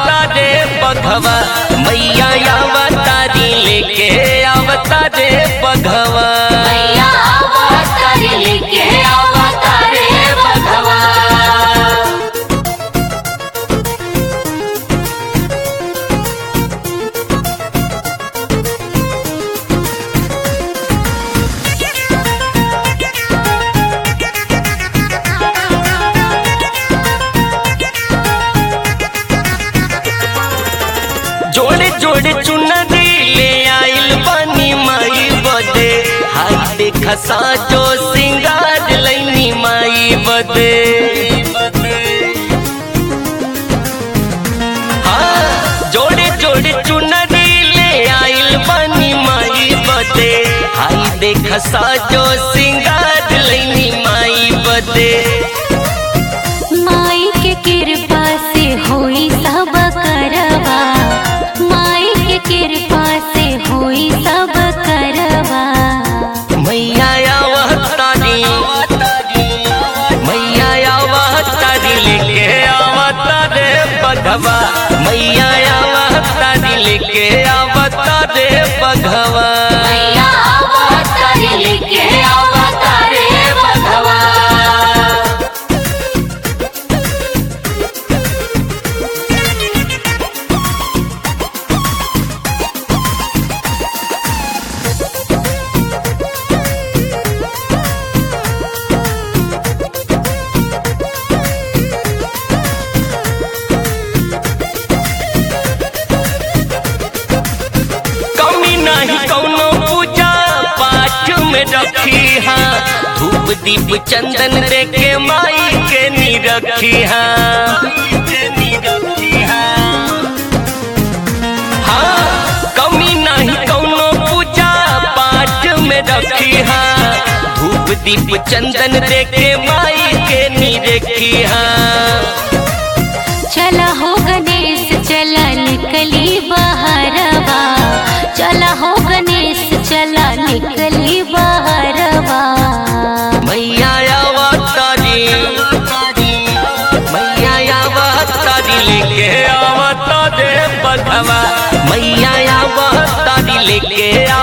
आवता रे बघवा मैया आवतारी लेके आवता रे बघवा मैया अवतारी लेके अवतारे बघवा जोड़े जोड़े चुनरी ले आइल बनी माई बदे हाय देखा साजो सिंगार लैनी माई बदे हाँ, जोड़े जोड़े चुनरी ले आइल बनी माई बदे हाय देखा साजो सिंगार लैनी माई बदे माई के कृपा से होई सब करवा माई के कृपा से होई सब करवा मैया आवतारी मैया आवतारी लेके आवता रे बघवा मैया आवतारी लेके आवता रे बघवा मैया अवतारी लेके अवतारे बघवा कमी नहीं कौनो पूजा पाठ में रखी हाँ धूप दीप चंदन दे के माई के नी रखी हाँ हाँ, कमी नहीं कौनो पूजा पाठ में रखी हाँ धूप दीप चंदन दे के माई के नी रखी हाँ चला हो गणेश चला निकली बहरवा चला हो गणेश चला निकली बहरवा मैया आवतारी मैया आवतारी लेके आवता रे बघवा मैया आवतारी लेके